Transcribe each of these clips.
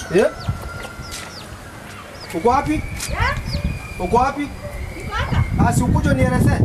Eh? Uko wapi? Uko wapi? Asi ukuja nieleze.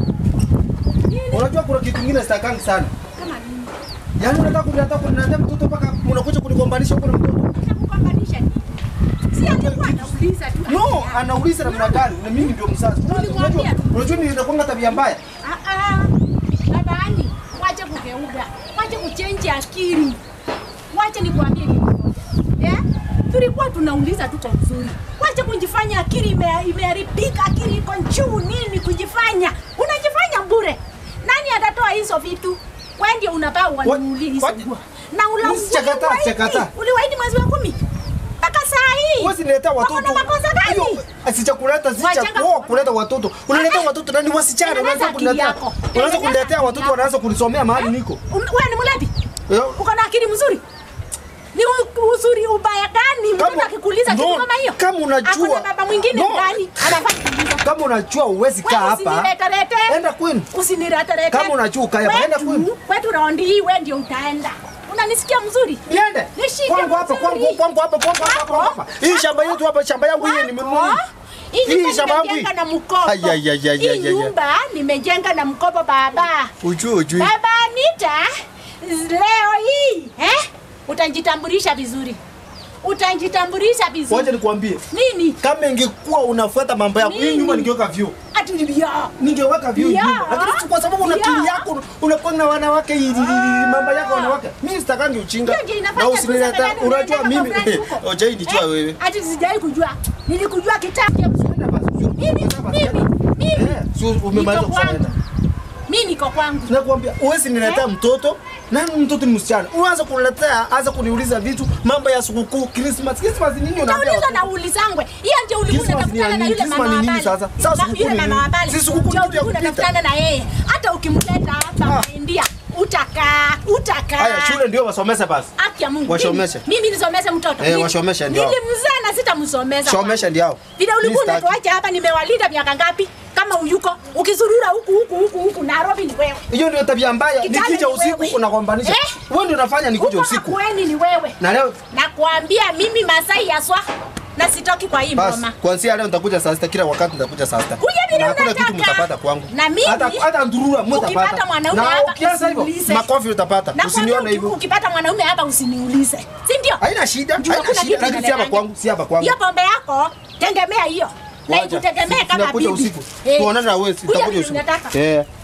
Unajua kuna kitu kingine sitakangi sana. Kama nini? Yaani unataka kuniletea kuniletea mtoto mpaka unakuja kunigombanisha huko na mtoto. Nakugombanisha nini? Si alikuwa anauliza tu. No, anauliza namna gani? Na mimi ndio mzazi. Unajua Nilikwambia. unajua ni inakuanga tabia mbaya. Ah ah. Babani, wache kugeuka. Wache kuchange akili. Wache nikwambie kitu moja. Eh? Tulikuwa tunauliza tu kwa uzuri. Wache kujifanya akili ime- imeharibika, akili iko juu nini kujifanya. Unajifanya bure. Nani atatoa hizo vitu? Wewe ndio unapaa wanuulize. what? Na ula Mimi sichakataa, uliwaahidi- sichakataa. Uliwaahidi mwezi wa kumi. Mpaka saa hii. Wewe niletea Wako watoto. na makosa gani? Hiyo, Sichakuleta sicha Wachanga kwa ku- kuleta watoto. Unaleta watoto nani wasichana Tengeneza unaanza akili kuniletea. yako. Unaanza Tengeneza kuniletea akili watoto yako. wanaanza kunisomea mahali niko. Um, Wewe ni mlevi? Eh, Uko na akili mzuri? Ni u- uzuri ubaya gani? Kama- Mtoto akikuuliza kitu no, kama hiyo? kama unajua- Hakuna baba mwingine No. ndani anafaa kuuliza. Kama unajua uwezi kaa Wewe hapa. usiniletelete. Enda kwenu. Usiniletelete. Kama unajua ukae hapa, enda kwenu. Kwetu- Kwetu raundi hii wewe ndio utaenda. Unanisikia mzuri? Niende. Nishike Kwangu hapa, vizuri. kwangu kwangu hapa, kwangu hapa, kwangu hapa. Hii shamba yetu hapa, shamba yangu hii nimenunua. Hii Hii nyumba shamba yangu hii. nimejenga na mkopo. Ai, ai, ai, ai, ai, Hii ai, ai. nyumba nimejenga na mkopo baba. Ujui ujui. Baba Anita, leo hii eh, utajitambulisha vizuri, utajitambulisha Wacha vizuri. nikwambie. Nini? Kama ingekuwa unafuata mambo yako, hii Nini? nyumba ningeweka view. Ati ni bia. Ningeweka view Ya. nyumba. Lakini si kwa sababu una Ya. akili yako, unakuwa na wanawake hivi mambo yako wanawake. Mimi sitakangi uchinga. Hiyo ndio inafanya Na tu usiniletea, sasa nani unajua unaenda mimi kwa friends huko? Oja hii nijua Eh? wewe. Ati sijai kujua. Nilikujua kitambo. Enda basi, sio- Mimi, enda basi, mimi, enda. mimi. Eh, sio umemaliza Niko kusema kwangu. enda. Mimi niko kwangu. Nakwambia uwezi niletea mtoto na mtoto ni msichana. Uanze kuniletea, anza kuniuliza vitu mambo ya sikukuu, Christmas. Christmas nini unaambia? Utauliza watoto? na ulizangwe. Hiyo ndio ulikuwa Christmas ni ya unatafutana na nini? yule Christmas mama ni wa nini pale. sasa? Sasa Na sikukuu yule ni mama nini? wa pale. Si sikukuu Ndio ni kitu ya ulikuwa kupita. unatafutana na yeye. Hata ukimleta hapa Ah. India, utakaa, utakaa. Haya, shule ndio wasomese basi. Haki ya Mungu. Washomeshe. Mimi, mimi nisomeshe mtoto. Eh, Mimi- washomeshe ndio. Nilimzaa na sitamsomesha. Somesha ndio hao. Vile ulikuwa Mimi sitaki. unatuacha hapa nimewalinda miaka ngapi? Kama uyuko ukizurura huku huku huku huku Nairobi ni wewe. Hiyo ndio tabia mbaya. Kijana Nikija ni usiku wewe. unagombanisha. Eh? Wewe ndio unafanya nikuje Huko usiku. Makueni ni wewe. Na leo Nakwambia mimi Masai yaswa na sitoki kwa hii basi, ngoma. kuanzia leo nitakuja saa sita, kila wakati nitakuja saa sita. Kuja vile Na hakuna unataka. kitu mtapata kwangu. Na mimi, hata hata ndurua mtapata. ukipata mwanaume Na hapa, ukianza hivyo usiniulize. makofi utapata. Na Usinione kwambia hivyo. ukipata mwanaume hapa usiniulize. Si ndio? Haina shida, Juu haina hakuna shida. kitu Lakini si hapa inaleta. kwangu, si hapa kwangu. Hiyo pombe yako tegemea hiyo. Na Wacha. ikutegemee Si- kama tunakuja bibi. usiku. Eh. Tuonane na wewe, Kuja tutakuja vile usiku. unataka. Eh.